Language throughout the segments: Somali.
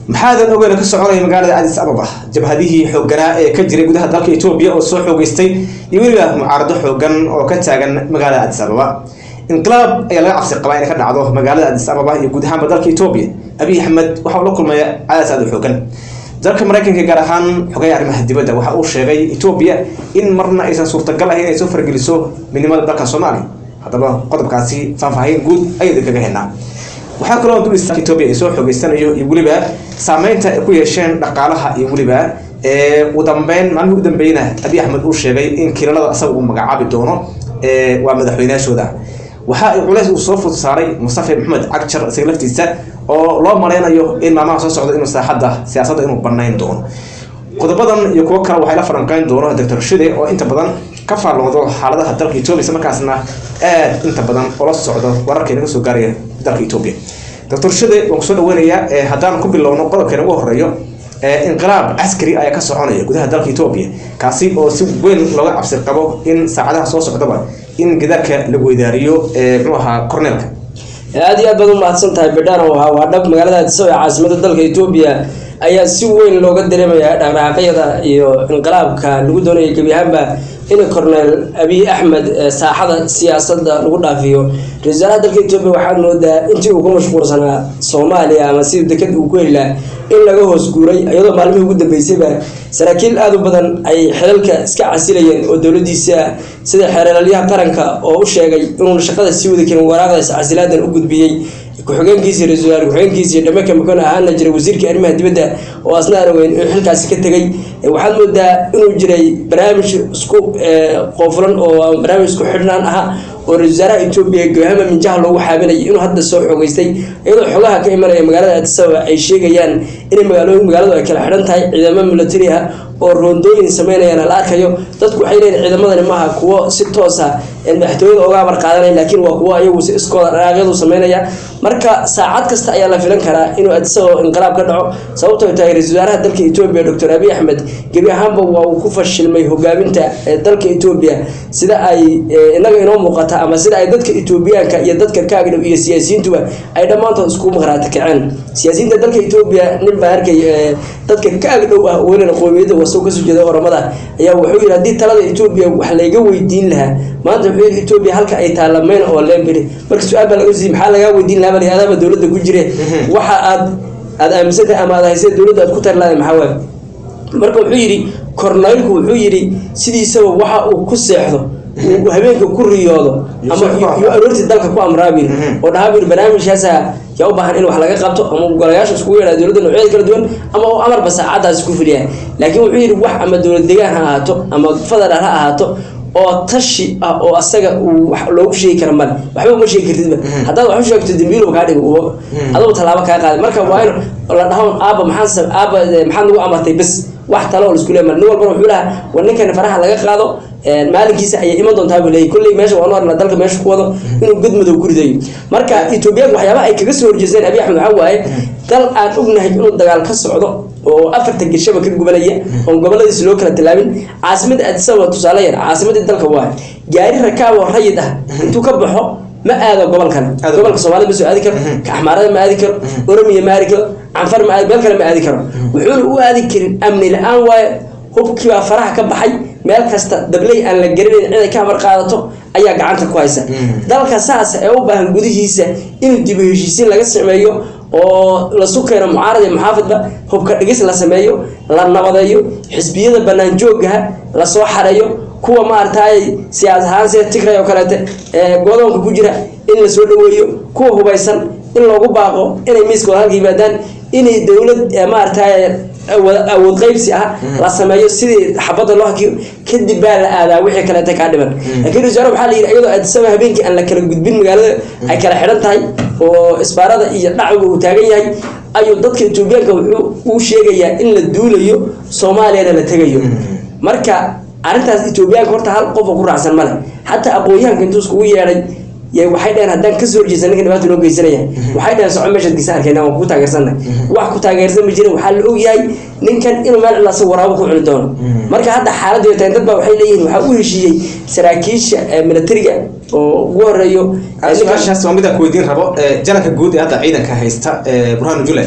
maxaadan ogeyn ka soconaya magaalada adis ababa jabhadihii xooganaa ee ka jiray gudaha dalka etoobiya oo soo xoogeystay iyo weliba mucaarado xoogan oo ka taagan magaalada adis ababa inqilaab ayaa laga cabsi qabaa inay ka dhacdo magaalada adis ababa iyo guud ahaanba dalka etoobiya abiy axmed waxa uu la kulmaya cadaas aad u xoogan dalka maraykanka gaar ahaan xogeya arrimaha dibadda waxa uu sheegay etoobiya in marna aysan suurtagal ahayn inay soo fargeliso midnimada dalka soomaaliya haddaba qodobkaasi faahfaahin guud ayayda kaga helnaa waxaa kaloo dul istaanka etoobiya ay soo xoogeysanayo iyo weliba saameynta ay ku yeesheen dhaqaalaha iyo weliba ugu dambeyn maalmihii u dambeyna abiy axmed uu sheegay in kilalada isaga uu magacaabi doono waa madaxweynayaashooda waxa ay culays uu soo fud saaray mustafa maxamed cagjar isaga laftiisa oo loo maleynayo in maalmaha soo socda inuu saaxadda siyaasadda inuu banayn doono qodobadan iyo kuwo kale waxay la falanqeyn doono doctor shide oo inta badan ka faalloodo xaaladaha dalka etoobiya isla markaasna aad inta badan oola socdo wararka inaga soo gaaraya dalka etoobiya doctor shide waan kusoo dhaweynayaa haddaan ku bilowno qodobkeena ugu horeeyo inqilaab caskari ayaa ka soconaya gudaha dalka etoobiya kaasi oo si weyn looga cabsi qabo in saacadaha soo socdaba in gidaarka lagu weydaariyo mxuu ahaa corneelka aada iyo aad baad u mahadsan tahay bedhano waa dhab magaalada adiso ee caasimada dalka etoobiya ayaa si weyn looga dareemaya dhaqdhaqaaqyada iyo inqilaabka lagu doonaya gebi ahaanba in corneel abiy axmed saaxada siyaasadda lagu dhaafiyo ra-isul wasaaraha dalka etoobiya waxaad moodaa intii uu ku mashquulsanaa soomaaliya ama sida deked uu ku helaa in laga hoos guuray iyadoo maalmihii ugu dambeysayba saraakiil aada u badan ay xilalka iska casilayeen oo dowladiisa sida xeeralyaha qaranka oo u sheegay inuun shaqada sii wadi karin waraaqdaas casilaadan u gudbiyey ku-xigeenkiisi ra-isul wasaare ku-xigeenkiisi dhameka makon ahaana jiray wasiirka arrimaha dibadda oo asna araweyn inuu xilkaasi ka tegay waxaad moodaa inuu jiray barnaamij isku qoofulan oo barnaamij isku xidhnaan aha oo ra-isul wasaaraha etoobiya gohama minjaha loogu xaabinayay inuu hadda soo xoogeystay iyadoo xogaha ka imanaya magaalada adisababa ay sheegayaan inay magaalo magaaladu ay kala xidhan tahay ciidamo military ah oo roondooyin sameynayaan la arkayo dadku waxay leeyihin ciidamadani maaha kuwo si toosa madaxtooyada oga amar qaadanaya laakiin waa kuwo iyagu si iskooda dhaqaaqyadu sameynaya marka saacad kasta ayaa la filan karaa inuu adisagoo inqilaab ka dhaco sababtoo tahay ra-isul wasaaraha dalka etoobiya doctor abiy axmed gebi ahaanba waa uu ku fashilmay hogaaminta dalka etoobiya sida ay inaga inoo muuqata ama sida ay dadka etoobiyaanka iyo dadka kaagdhow iyo siyaasiyiintuba ay dhammaantood isku maqraati kaceen siyaasiyiinta dalka etoobiya nin baa arkay dadka kaagdhow ah welina qoomiyadda wasoo kasoo jeeda oramada ayaa wuxuu yidhi haddii talada etoobiya wax layga weydiin lahaa maanta wuxuu yidhi etoobiya halka ay taalla mayn oo leembiri marka su-aal baa laga siiyey maxaa lagaa weydiin lahaa bali adaaba dowladda ku jire waxa aad aada aaminsantahay ama aad haysay dowladda aad ku tari lahaday maxaa waaye marka wuxuu yidhi korneylku wuxuu yidhi sidiisaba waxa uu ku seexdo uu habeenka ku riyoodo ama iyo aroortii dalka ku amraabir oo dhahaabir barnaamijkaasa yaa u baahan in wax laga qabto ama golayaasha iskugu yeedhaa dowladda noocyada kala duwan ama uu amarba saacadaasi ku fuliyaa laakiin wuxuu yidhi wax ama dowlad degaan ha ahaato ama federal ha ahaato oo tashi ah oo asaga uu wax loogu sheegi kara male waxba uma sheegi kartidba haddaad wax u sheegto dambiilow kaa dhigo adugu tallaabo kaa qaaday marka waa in la dhahoon aaba maxaa aaba maxaad nagu amartay bes wax talo oo laisku leemal nin walbana wuxuu lahaa war ninkani faraha laga qaado maalinkiisa ayay iman doontaa buu leeyay kolley meesha waanu arnaa dalka meesha ku wado inuu godmadow ku ridayo marka etoobiyaanku waxyaabaha ay kaga soo horjeesteen abiy axmed waxaa waaye dal aan ognahay inuu dagaal ka socdo oo afarta geshaba ka gubanaya oon goboladiisi loo kala tilaabin caasimada adisaba tusaale yar caasimadii dalka waa gaari rakaab oo rayid ah intuu ka baxo ma aado gobol kale gobolka soomaalida ma soo aadi karo ka axmaarada ma aadi karo oromiya ma aadi karo canfar ma aadi meel kale ma aadi karo wuxuuna u aadi karin amni la-aan waaye hubkiibaa faraha ka baxay meel kasta dabley aan la garanayn cid ay ka amar qaadato ayaa gacanta ku haysa dalka saas ee u baahan gudihiisa inuu dibu heshiisiin laga sameeyo oo lasu keeno mucaarad iyo muxaafidba hubka dhigis la sameeyo la nabadeeyo xisbiyada banaan joogaha lasoo xareeyo kuwa maaragtay siyaas ahaan sida tigray oo kaleete godoonka ku jira in lasoo dhaweeyo kuwa hubaysan in loogu baaqo inay miiska wada halka yimaadaan inay dowlad maaragtay awood qaybsi ah la sameeyo sidii xabadda loo hakiyo kadib baa la aadaa wixii kaleeta kaa dhiman laakiin wasaare waxaa la yidhi iyadoo adisaba habeenkii aan la kala gudbin magaalada ay kala xidhan tahay oo isbaarada iyo dhacwiga uu taagan yahay ayuu dadka etoobiyaanka wuxuu uu sheegayaa in la duulayo soomaaliyana la tegayo marka arrintaas etoobiyaanka horta hal qofa ku raacsan male xataa aqoon-yahanka intuu iskugu yeedhay waxay dhaheen haddaan kasoo horjeesa ninka dhibaata noo geysanaya waxay dhaheen soco meeshaad geysan arkeyna waan kugu taageersanna wax ku taageersan ma jirin waxaa la ogyahay ninkan inuu meel cilaasa waraabo ku cuni doono marka hadda xaaladdu ay tahay dad baa waxay leeyihiin waxaa u heshiiyey saraakiisha militariga oo ugu horeeyo su-aashaas waa midaan ku weydiin rabo janalka guud ee hadda ciidanka haysta burhanu jule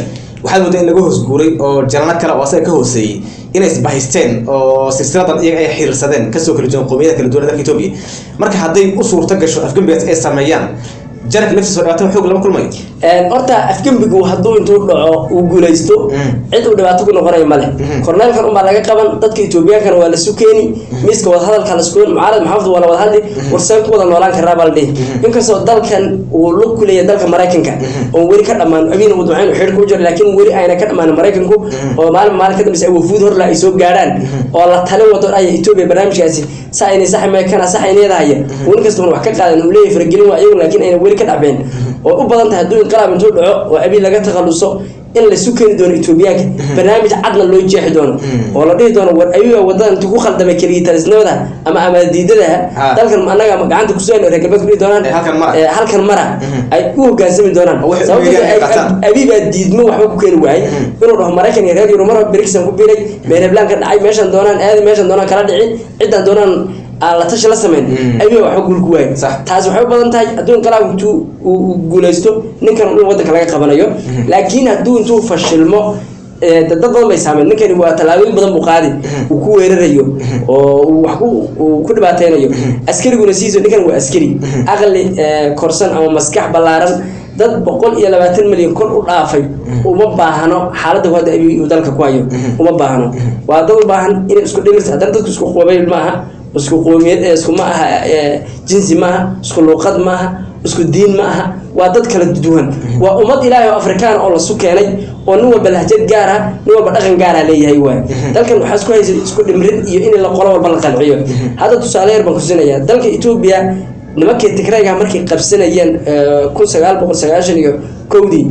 waxaad moodaa in laga hoos guuray oo jalano kale oo asaga ka hooseeyey inay isbahaysteen oo silsiladan iyaga ay xiriirsadeen kasoo kala duwan qowmiyada kala duwan ee dalka etoobiya marka hadday u suurto gasho afgembigaas ay sameeyaan janarka laftiisa oo dhibaato xoog lama kulmayo horta afgembigu hadduu intuu dhaco uu guulaysto cid uu dhibaato ku noqonayo male korneelkan unbaa laga qaban dadka etoobiyaankana waa lasu keeni miiska wadahadalka lasku mucaarad maxamed waa la wada hadli warseen ku wada noolaan karaa baa la dhihi inkastoo dalkan uu lug ku leeyahay dalka maraykanka oon weli ka dhammaan abiina uu ducayn xidh ku jiro laakiin weli ayna ka dhammaan maraykanku oo maalin maalin ka dambeysa ay wafuud horla ay soo gaadhaan oo la talin wado dhaya etoobiya barnaamijkaasi sa aynay sax meekana sax ayneedahaya uu nin kastuna wax ka qaadan uu leeyahay faragelin waa iyagu laakiin ayna weli ka dhacbeen oo u badan tahay hadduu inqilaab intuu dhaco oo abiin laga takhaluso in lasu keeni doono etoobiyaanka barnaamij cadna loo jeexi doono oo la dhihi doono war abiga wadada intuu ku khaldamay keligii talisnimada ama amaadiidadaha dalkan anaga gacanta kusoo reer galbeed ku dhihi doonaan halkan mara ay u hogaansami doonaan sababta abibaa diidmo waxba ku keeni waayay inuu dhaho maraykan iyo reer yurub mar beriksan ku biiray meeleblaan ka dhacay meeshan doonaan aadi meeshan doonaan kala dhici ciddan doonaan aan la tashi la sameyn abiga waxba guul ku waayay taasi waxay u badan tahay hadduu inqilaab intuu uu guulaysto ninkan in wadanka laga qabanayo laakiin hadduu intuu fashilmo dad badan bay saameyn ninkani waa tallaabooyin badan buu qaadi uu ku weerarayo oo uu wax ku dhibaateynayo askariguna siiso ninkan waa askari aqli korsan ama maskax ballaaran dad boqol iyo labaatan milyan kor u dhaafay uma baahno xaaladda hadda abi uu dalka ku hayo uma baahno waa dad u baahan inay isku dhigirta haddana dadku isku qobayl maaha isku qoomiyad isku ma aha jinsi maaha isku luuqad maaha isku diin ma aha waa dad kala duwan waa ummad ilaahay oo afrikaan oo lasu keenay oo nin walba lahjad gaara nin walba dhaqan gaara leeyahay waay dalkan waxaa isku haysa isku dhimrin iyo in la qolo walba la qanciyo hadda tusaale yar baan kusinaya dalka etoobiya nimankii tigrayga markay qabsanayeen kun sagaal boqol sagaashan iyo kowdii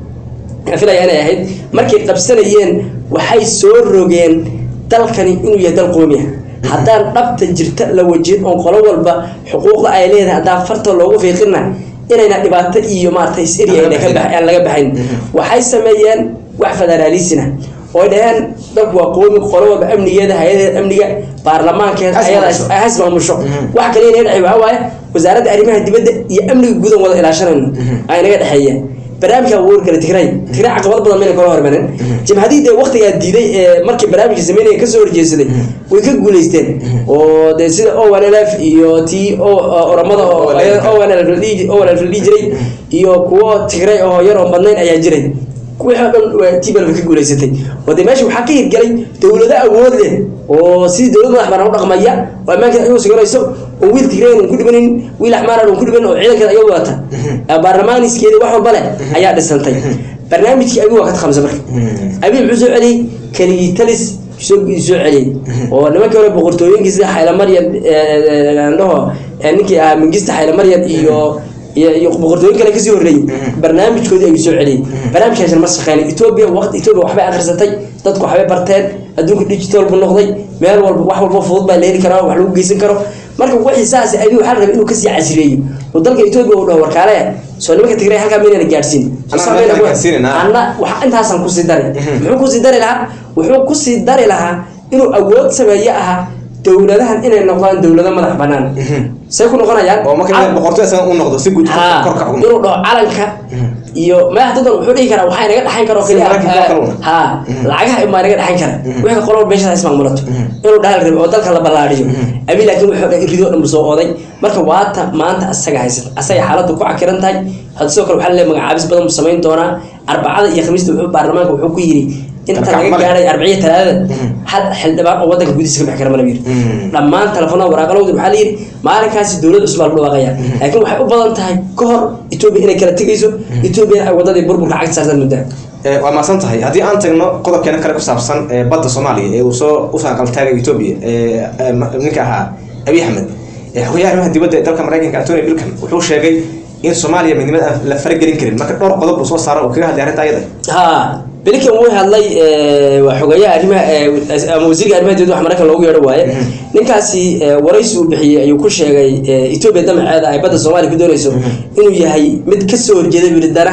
filaya inay ahayd markay qabsanayeen waxay soo rogeen dalkani inuu yahay dal qoomiya haddaan dhabta jirta la wajin oo qolo walba xuquuqda ay leedahay haddaan farta loogu fiiqina inayna dhibaato iyo maarata is-eri aan laga baxayn waxay sameeyeen wax federaalisina oo dhaheen dalku waa qoomi qolo walba amnigeeda hay-adaheeda amniga baarlamaankeeda ayada has maamusho wax kale inaga dhexey waxaa waaye wasaaradda arrimaha dibadda iyo amniga guudan wada ilaashanayno ay naga dhexeeya barnaamijka abuur kale tigray tigray caqabad badan mayna kala hormarin jimhadii dee waqtigaa diiday ee markii barnaamijka sameynaya kasoo horjeedsaday way ka guuleysteen oo dee sida ownlf iyo tii oramada ownlf la dhihi jiray iyo kuwo tigray oo yar oo badnayn ayaa jiray wixii o dhan tblf ka guuleysatay oo dee meesha waxaa ka hirgelay dowlado awood leh oo sidii dowlad madax banaan u dhaqmaya oo ammaankeeda ayuu siganayso oo wiil tigrayn un ku dhibanin wiil axmaaran un ku dhibanin oo ciidankeeda ayuu wadata baarlamaaniskeeda wax walba leh ayaa dhisantay barnaamijkii abi waa ka takhamsa marka abi muxuu soo celiyey keligii talis soo soo celiyey oo nimankii hore boqortooyinkii sida xaylamaryan dhaho ninkii ahaa mingista xaylamaryan iyo iyo boqortooyin kale kasii horreeyey barnaamijkoodii ayuu soo celiyey barnaamijkaasna ma shaqeynay etoobiya waqti etoobiya waxbay akhrisatay dadku waxbay barteen adduunka digital buu noqday meel walba wax walba fudud baa la heli karaa wax lagu geysan karo marka wixii saas abi waxaa la rabay inuu kasii casriyeeyo oo dalka etoobiya uu dhaho warkaale soo nimanka tigray halkaa maynana gaadhsiin anna wax intaasaan kusii dari muxuu kusii dari lahaa wuxuu kusii dari lahaa inuu awood sameeye ahaa dowladahan inay noqdaan dowlado madax banaan say ku noqonayaan inuu dhaho calanka iyo madax dadan wuxuu dhihi karaa waxaa inaga dhexayn karo keliya ha lacagaha imaa inaga dhexayn kara wixii qolo meeshaas ismaamulato inuu dhahal rabi oo dalka la ballaadhiyo abi laakiin wuxuu dhan ridoo dhan soo oday marka waata maanta asaga haysata asaga xaaladdu ku cakiran tahay hadda sidoo kale waxaa leeyahay magacaabis badan buu samayn doonaa arbacada iyo khamiista wuxuu baarlamaanka wuxuu ku yidhi inta laga gaadhay arbiciya talaadada hal xildhibaan oo wadanka gudihiisa ka bixi kara mana yiri dhammaan telefoonada waraaqalowda waxaa la yidhi maalinkaasi dowlad cusub baa lagu dhawaaqaya laakiin waxay u badan tahay ka hor etoobiya inay kala tegayso etoobiya ay wadadii burburka cagta saarsan muddaa waa maasan tahay haddii aan tagno qodobkeena kale ku saabsan badda soomaaliya ee uu soo usoo aqaltaagay etoobiya ninka ahaa abiy axmed xogayaha arrimaha dibadda ee dalka maraykanka antony bilkan wuxuu sheegay in soomaaliya midnimada aan la faragelin karin marka dhowr qodob uu soo saaro uu kaga hadlay arrinta ayada ha blinkan wuu hadlay waa xogeeyaha arrimaha ama wasiirka arrimaha dibadda wax maraykan loogu yeedho waaye ninkaasi waraysi uu bixiyey ayuu ku sheegay etoobiya damaceeda ay badda soomaaliya ku doonayso inuu yahay mid kasoo horjeeda bili danaha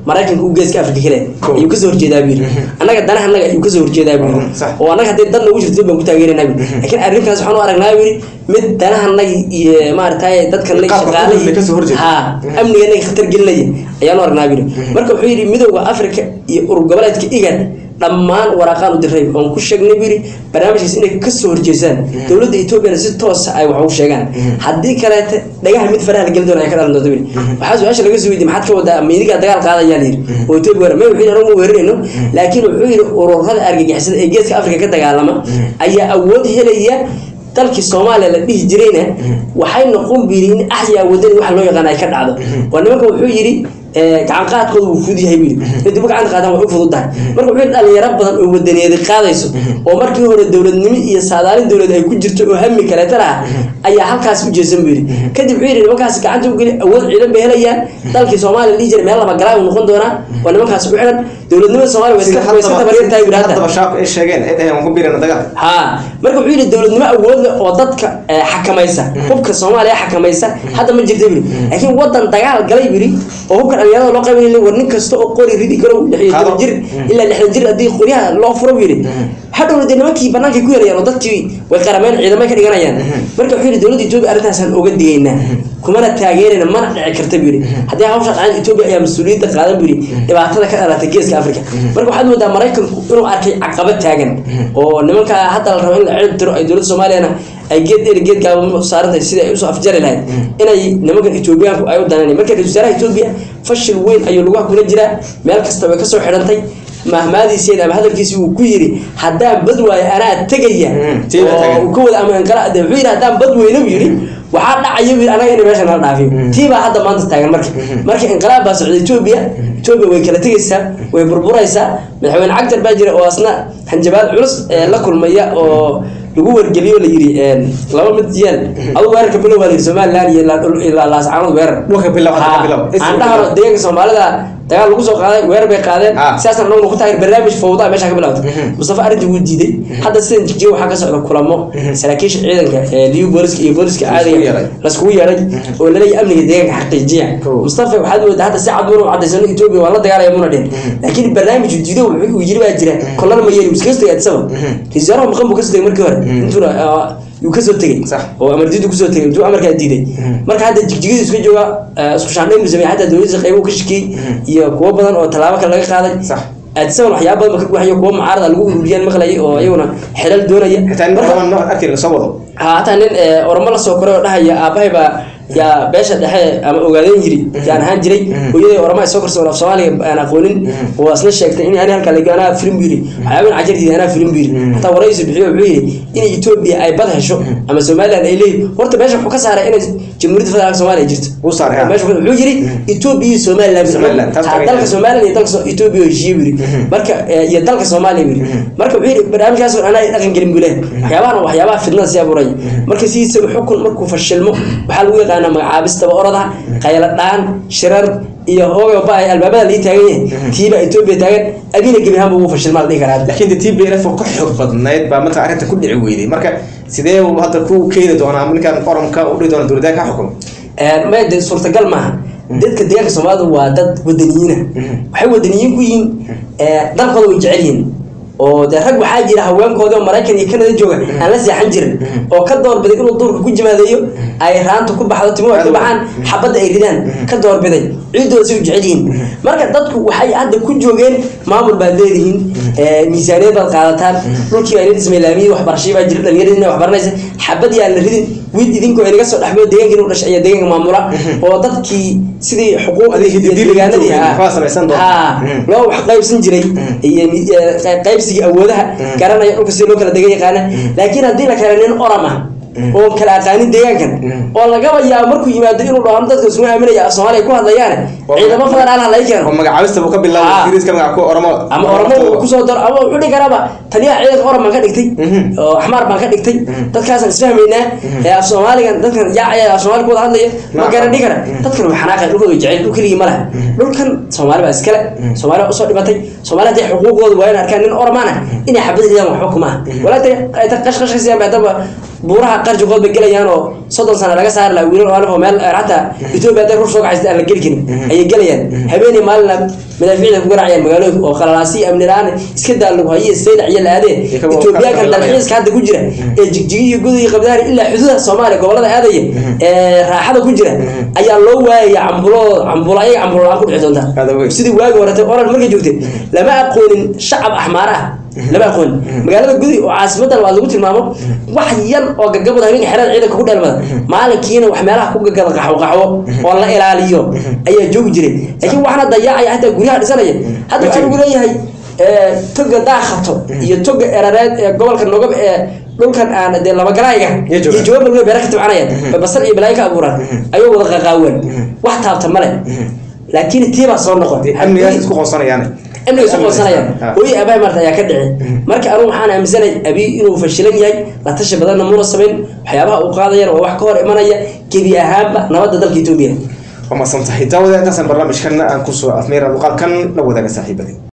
maraykanka uu geeska afrika kale Cool. ayuu kasoo horjeedaa buu yidhi annaga danaha annaga ayuu kasoo horjeedaa buu Mhm, yidhi sax. oo annaga haddii dan nagu jirto baan ku taageeranaa buu yidhi laakiin arrinkaas waxaan u aragnaa buu yidhi mid danaha annaga iyo maaragtay dadka annaga Qaabka shaqaalaha xukunka kasoo horjeeda. ha amniga annaga khatar gelinaya ayaan u aragnaa buu yidhi marka wuxuu yidhi midowda afrika iyo urur goboleedka igad dhammaan waraaqaan u diray oon ku sheegnay buu yidhi barnaamijkaas inay kasoo horjeestaan dowladda etoobiyana si toosa ay wax u sheegaan haddii kaleete dhagaha mid faraha la geli doona ay ka dhalan doonto buu yidhi waxaa su-aasha laga soo weydiye maxaad ka wadaa miidigaa dagaal qaadayaa la yidhi oo etoobiya war may wuxuu yidhi anagu ma weerarayno laakiin wuxuu yidhi ururada argagixisada ee geeska afrika ka dagaalama ayaa awood helaya dalkii soomaaliya la dhihi jirayna waxay noqon buu yidhi in axyaa wadani waxa loo yaqaan ay ka dhacdo oo nimanka wuxuu yidhi gacan qaadkooda wuu fudud yahay buu yidhi inay dib gacanta qaadaan way u fudud tahay marka wuxuu yidhi dhalinyaro badan oo wadaneedi qaadayso oo markii hore dowladnimo iyo saadaalin dowlad ay ku jirto oo hami kaleeta laha ayaa halkaas u jeesan buu yidhi kadib wuxuu yidhi nimankaas gacanta u geli awood ciidan bay helayaan dalkii soomaaliya la dhihi jiray meel laba galaa uu noqon doonaa waa nimankaas ku xidhan dowladnimada soomaaliya way iska way iska tabaryar tahay buu yidhi hadda haddaba shaabka ay sheegeen ay dhaheen waan ku biirana dagaal ha marka wuxuu yidhi dowladnimo awood leh oo dadka eh, xakamaysa hubka soomaaliya xakamaysa hadda ma jirta buri laakiin wadan dagaal galay buri oo hubka dhalinyarada loo qaybin war nin kasta oo qori ridi karo lix iyo toban Qaado. jir ilaa lixdan jir haddii qoryaha loo furo buu yidhi hadhowna dee nimankii bannaankay ku yarayaan oo dadkii way qarameen ciidamay ka dhiganayaan marka wuxuu yidhi dowladda etoobiya arrintaasaan oga digaynaa kumana taageerayna mana dhici karta buu yidhi haddii hawsha dhacaan etoobiya ayaa mas-uuliyadda qaadan buu yidhi dhibaatada ka dhalatay geeska afrika marka waxaad moodaa maraykanku inuu arkay caqabad taagan oo nimanka hadda la rabo in la cirib tiro ay dowladda soomaaliyana ay geed dheer geed gaaban u saarantahay sidai ay usoo afjari lahayd inay nimankan etoobiyaanku ay u dananayn marka ra-iisul wasaaraha etoobiya fashil weyn ayuu lugaha kula jiraa meel kasta way kasoo xidhantay mahmaadiiseen ama hadalkiisi uu ku yidhi haddaan bad waayo anaa tegaya Mm, tii baa oo tagan. uu ka wada ama inqala de wuxuu yidhi haddaan bad weyne buu yidhi waxaa dhacaya buu yidhi anaga inay meesha nala dhaafiyo tii baa hadda maanta taagan marka marka inqilaab baa socda etoobiya etoobiya way kala tegaysaa way burburaysaa madaxweyne cagtar baa jira oo asna hanjabaad culus ee la kulmaya oo lagu wargeliyo la yidhi laba mid yeel adu weerarka bilow baa la yidhi somaliland iyo ilaa dhul- ilaa laascaanood weerar dhulka bilow hadda ka bilow aan dhahano deegaanka soomaalida dagaal lagu soo qaaday weerar bay qaadeen Ah. sidaasna anaguna ku taageer barnaamij fowdaa meesha ka bilowda Mhm. mustafa arrintii wuu diiday hadda sidan jigjiga waxaa ka socda kulamo saraakiisha ciidanka ee liyu booliska iyo booliska Laiskugu caadiga yeeray. laskugu yeeray oo laleeyahay amniga deegaanka xaqiijiya Cool. mustafa waxaad moodaa hadda si cad muna u cadaysano etoobiya waa la dagaalaya muna dhin laakiin barnaamij uu diido wuxuu uu yiri baa jira kolana ma yeeri iskaga tagay adisaba ra-iisul wasaaraha maqan buu kasoo tegay markii hore intuuna ah, yuu kasoo tegey Sax. oo amardiidu kusoo tegay intuu amarkaa diiday marka hadda jigjigadu iska jooga eh, isku shaandhayn buu sameeyey xataa dowladiisa qaybo ka shikiyey iyo kuwo badan oo tallaabo kale laga qaaday Sax. aadisaban waxyaaba badan ba ka guuxayo kuwo mucaarada lagu ururiyaan maqlayay oo iyaguna xelal doonaya xitaa nin Marka- badan noo arkay la soo wado ha hataa nin eh, oramo la soo koray oo dhahaya aabahay baa yaa beesha dhexe ama ogaadeen yiri yaan ahaan jiray hooyaday oramo ay soo korsan af soomaaliga aan aqoonin oo asna sheegtay in ani halkaa laga anaa filim buu yiri waxyaabin cajartiida anaa filim buu yiri hataa waraysi bixiyo wuxuu yiri in etoobiya ay bad hesho ama somaliland ay leeyihin horta meesha wuxuu ka saaray inay jamhuuriyadda federaalka soomaaliya jirto Wuu saaray, ha. meesha wuxuu yiri etoobiya iyo somaliland Somaliland, taas Ha, tagay. dalka somaliland iyo dalka So- etoobiya oo heshiiye buu yiri marka eh, iyo dalka soomaaliya buu yiri marka wuxuu yiri barnaamijkaas oo anaa dhaqan gelin buu leeyahay waxyaabahan waa waxyaabaha fitnada sii abuuraya marka sidiisa xukun markuu fashilmo waxaa lagu yaqaanaa magacaabistaba oradaha qaylo dhaan shirar iyo hooga ba ay albaabada lii taagan yahay tiiba etoobiya taagan abina gebi ahaanba ugu fashilmaa la dhihi karaa laakiin de tblf oo ka xoog badnayd baa marka arrinta ku dhici weyday marka sidee uu hadda ku keeni doonaa ninkan oromka u dhihi doona dowladaha ka xukumo maya de suurtagal maaha dadka deegaanka soomaalida waa dad wadaniyiina waxay wadaniyiin ku yihiin dalkooda way jecel yihiin oo dee rag waxaa jira haweenkoodii oo maraykan iyo kanada jooga aan la seexan jirin oo ka doorbiday inuu duurka ku jimaadeeyo ay raanta ku baxdo timo ay ka baxaan xabadda ay ridaan ka doorbiday ciidooda si u jecel yihiin marka dadku waxay hadda ku joogeen maamul baad leedihiin miisaaniyad baad qaadataan dhulkii baa idin islaamiyad waxbarashadii baa jira dhallinyaradina waxbaranaysa xabad yaa la ridin wiil idinkoo inaga soo dhexmay deegaanka inuu dhashay ayaa deegaanka maamula oo dadkii sidii xuquuqdii iyo deegaanadii ah Waxbaa samaysan doona. ha Mhm. loo wax qaybsan jiray iyo mi- eh, qey- qaybsigii awoodaha garanaya dhulka sida loo kala degan yaqaana laakiin haddii la kale nin oram ah oo kala aqaanin deegaankan oo lagaba yaabo markuu yimaado inuu dhaho dadka isuma aaminaya soomaaliya ku hadlayaane Oo- ciidamo federaal ha laga oo keeno magacaabista buu ka bilaabay Ah. ingiriiska magaca ku oromo ama oramo uu kusoo daro ama wuxuu dhihi karaaba taliyaha ciidanka oran baan ka dhigtay Mhm. oo axmaar baan ka dhigtay dadkaasaan isfahmaynaa ee af soomaaligan dadkan yaacaya af soomaali ku wada hadlaya ma Naam. garan dhihi kara dadkan way xanaaqeen dhulkooda way jecel dhul keligii ma laha dhulkan soomaali baa iskale soomaali baa usoo dhibatay soomaali hadday xuquuqdooda waa in arkaan nin oramaan ah inay xabad ridaan waxba kuma ah walaata ay ta qashqashaysiyan bay haddaba buuraha qarjigood bay gelayaan oo soddon sano laga saari laha wiilal alif oo meel xataa etoobiya hadday ruux soo kacaysta aan la geli karin ayay gelayaan habeenii maalina madaafiicda ku garaacayaan magaalooyinka oo khalalaasi amni la-aan iska daa lagu haye saylac iyo la-aadee etoobiyaankan dalxiiska hadda ku jira ee jigjigi iyo gudu iyo qabdaari ilaa xuduuda soomaaliya gobolada aadaya ee raaxada ku jira ayaa loo waayaya cambulo cambulo ayaga cambulo la-aan ku dhici doonta sidii waagi horete oran markay joogtay lama aqoonin shacab axmaara ah lama aqoon magaalada gudi oo caasimadan waa lagu tilmaamo wax yar oo gagabada habeenka xerada ciidanka ku dheelmada maalinkiina wax meelaha ku gagada qaxwo qaxwo oo la ilaaliyo ayaa joogi jiray laakiin waxna dayaacaya hataa guryaha dhisanaya hadda waxaa lagu leeyahay toga daakhato iyo toga erareed ee gobolka nogab ee dhulkan aan dee labagalaayga iyo jawaab lagu beera ka tabcanayaan basal iyo balaayo ka abuuraan ayuu wada qaqaawan wax taabta male laakiin tiibaa soo noqon amnigaas isku qoonsanayaan amniga isku qoonsanayaan hooyi abaay marta ayaa ka dhici marka anugu waxaan aaminsanay abiy inuu fashilan yahay la tashi badanna muuna samayn waxyaabaha uu qaadayana waa wax ka hor imanaya gebi ahaanba nabadda dalka etoobiya waa masan tahay daawada intaasaan barnaamijkan aan kusoo afmeera muuqaalkan la wadaaga saaxiibadii